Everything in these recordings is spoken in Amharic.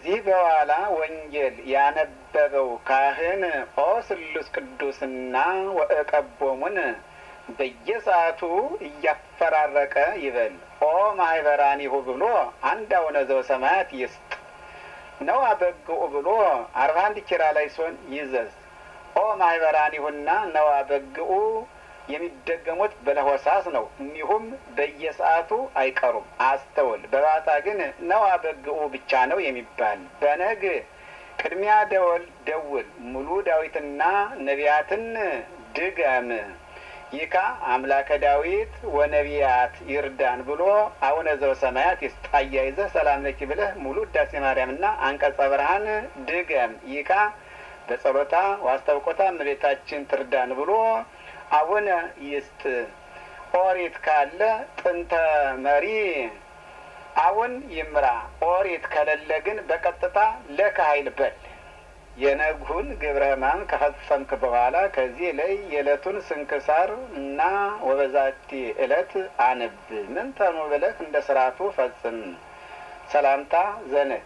ከዚህ በኋላ ወንጌል ያነበበው ካህን ኦ ስሉስ ቅዱስና ወእቀቦሙን በየሰዓቱ እያፈራረቀ ይበል። ኦ ማህበራኒሁ ብሎ አንድ አቡነ ዘበሰማያት ይስጥ ነው አበግኡ ብሎ አርባ አንድ ኪራ ላይ ሲሆን ይዘዝ። ኦ ማህበራኒሁና ነው አበግኡ የሚደገሙት በለሆሳስ ነው። እኒሁም በየሰዓቱ አይቀሩም። አስተውል። በባታ ግን ነው አበግኡ ብቻ ነው የሚባል። በነግ ቅድሚያ ደወል ደውል ሙሉ ዳዊትና ነቢያትን ድገም ይካ አምላከ ዳዊት ወነቢያት ይርዳን ብሎ አቡነ ዘበሰማያት ይስጥ። አያይዘህ ሰላም ለኪ ብለህ ሙሉ ውዳሴ ማርያምና አንቀጸ ብርሃን ድገም ይካ በጸሎታ ዋስታውቆታ እመቤታችን ትርዳን ብሎ አቡነ ይስጥ። ኦሪት ካለ ጥንተ መሪ አቡን ይምራ። ኦሪት ከሌለ ግን በቀጥታ ለካሀይል በል። የነግሁን ግብረ ሕማም ከፈጸምክ በኋላ ከዚህ ላይ የዕለቱን ስንክሳር እና ወበዛቲ ዕለት አንብ ምን ተኑ ብለህ እንደ ስርዓቱ ፈጽም። ሰላምታ ዘነግ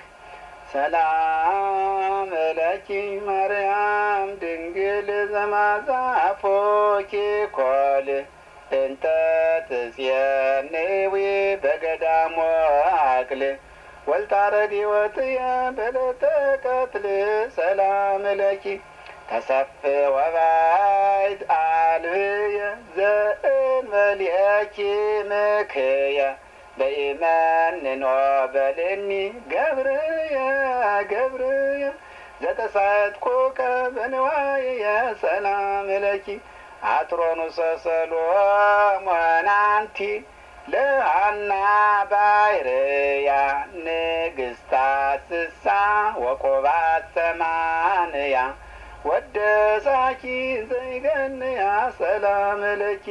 ሰላም እለኪ ማርያም ድንግል ዘማዛፎኪ ኮል እንተ ትጽየንዊ በገዳሞ አክል ወልታረድ ወጥየ በለተ ቀትል ሰላም ለኪ ተሰፍ ወባይት አልብየ ዘእንበልየኪ ምክየ በኢመንኖ በልኒ ገብርየ ገብርየ ዘተሳትኩከ በንዋየ ሰላም ለኪ አትሮኑሰ ሰሎሞን አንቲ ለአና ባይርያ ንግስታ ስሳ ወቆባት ሰማንያ ወደሳኪ ዘይገንያ ሰላም ለኪ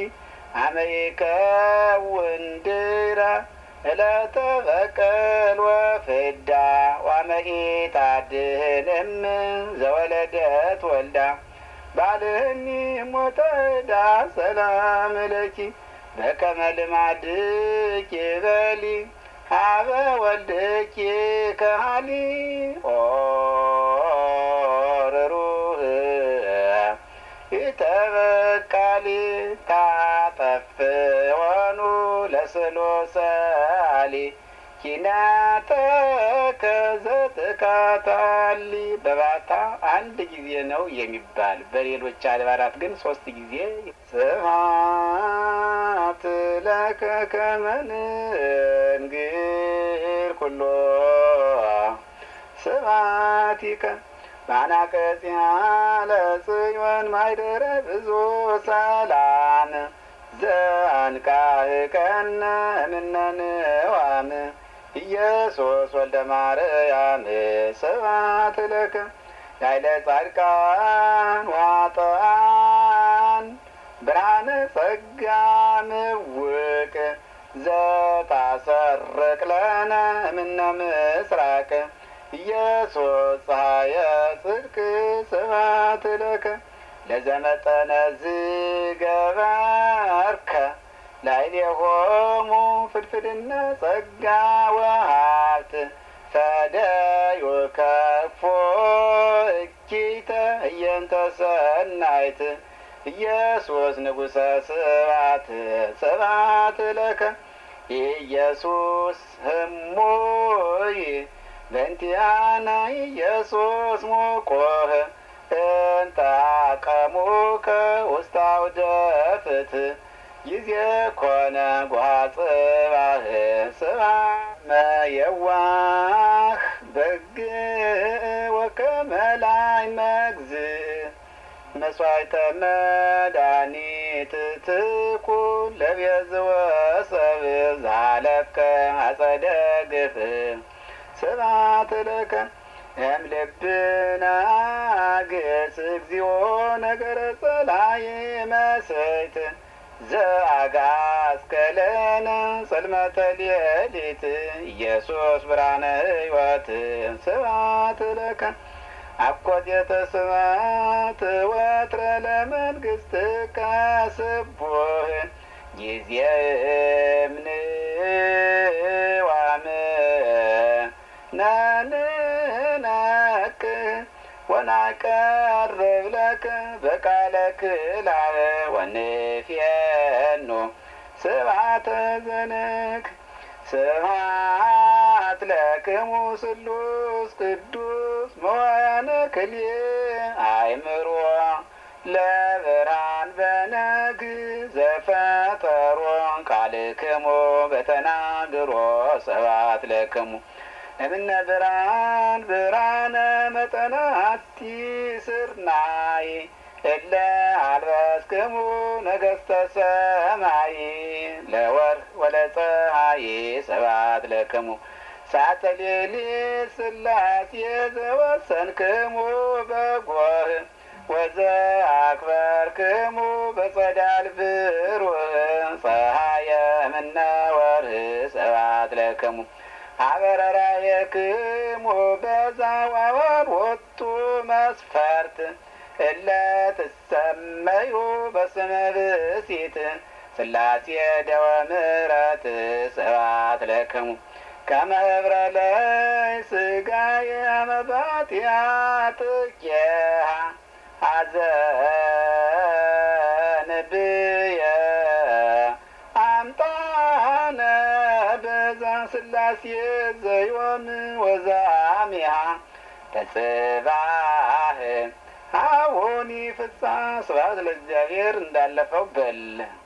አመይከውን ድረ እለተ በቀል ወፍዳ ዋመኢታድህንም ዘወለደት ወልዳ ባልህኒ ሞተዳ ሰላም ለኪ በከመ ልማድኪ በሊ ሀበ ወልድኪ ከሃሊ ኦርሩህ ይተበቃሊ ታጠፍ ወኑ ለስሎሰሊ ኪናተከ ዘትካታሊ በባታ አንድ ጊዜ ነው የሚባል። በሌሎች አድባራት ግን ሶስት ጊዜ ስብሐት ለከ ከመ ንንግር ኩሎ ስብሐቲከ ባናቀጽያ ለጽዮን ማይደረ ብዙ ሰላም ዘአንቃህቀነ እምነንዋም ኢየሱስ ወልደ ማርያም ስብሐት ለከ ላይለ ጻድቃን ዋጠአን ብርሃነ ጸጋ ምውቅ ዘታሰርቅ ለነ እምነ ምስራቅ ኢየሱስ ፀሐየ ጽድቅ ስብሐት ለከ ለዘመጠነ ዝገበርከ ላዕሌሆሙ ፍድፍድነ ጸጋ ወሀብት ፈደዩ ከፎ እኪተ እየንተ ሰናይት ኢየሱስ ንጉሠ ስብሐት ስብሐት ለከ ኢየሱስ ህሙይ በእንቲአነ ኢየሱስ ሙቆህ እንተ አቀሙከ ውስተ አውደ ፍትሕ ጊዜ ኮነ ጓጽባህ ስብሐ የዋህ በግ ወከመላይ መግዝእ መስዋዕተ መድኃኒት ትኩን ለቤዝወ ሰብእ ዛለፍከ አጸደ ግፍ ስብሐት ለከ እምልብነ ግጽ እግዚኦ ነገረ ጸላኢ መሰይት ዘአጋስከለነ ጽልመተ ሌሊት ኢየሱስ ብርሃነ ሕይወት ስብሐት ለከ አኮቴተ ስብሐት ወትረ ለመንግሥትከ ስቡሕ ጊዜ እምንዋም ነን ወናቀርብ ለከ በቃለ ክላብ ወንፌኖ ስብሐተ ዘነክ ስብሐት ለክሙ ስሉስ ቅዱስ መዋያነ ክልኤ አእምሮ ለብርሃን በነግ ዘፈጠሮ ቃልክሙ በተናግሮ ስብሐት ለክሙ እምነ ብርሃን ብርሃነ መጠነ አቲ ስርናይ እለ አልበስክሙ ነገስተ ሰማይ ለወር ወለፀሐይ ስብሐት ለክሙ ሳተ ሌሊት ስላሴ ዘወሰንክሙ በጎህ ወዘ አክበርክሙ በጸዳል ብሩህ ፀሐየ እምነ ወርህ ስብሐት ለክሙ አበረራየክሙ በዛዋወር ወጡ መስፈርት እለ ትሰመዩ በስመ ብእሲት ስላሴ ደወ ምሕረት ስብሐት ለክሙ ከመ ህብረ ለይ ስጋየ መባትያ ጥቄሃ ሐዘን ብየ አምጣነ በዛ ስላሴ ዘዮም ወዛሚሃ ተጽባህ አሁኒ ፍጻ ስብሐት ለእግዚአብሔር እንዳለፈው በል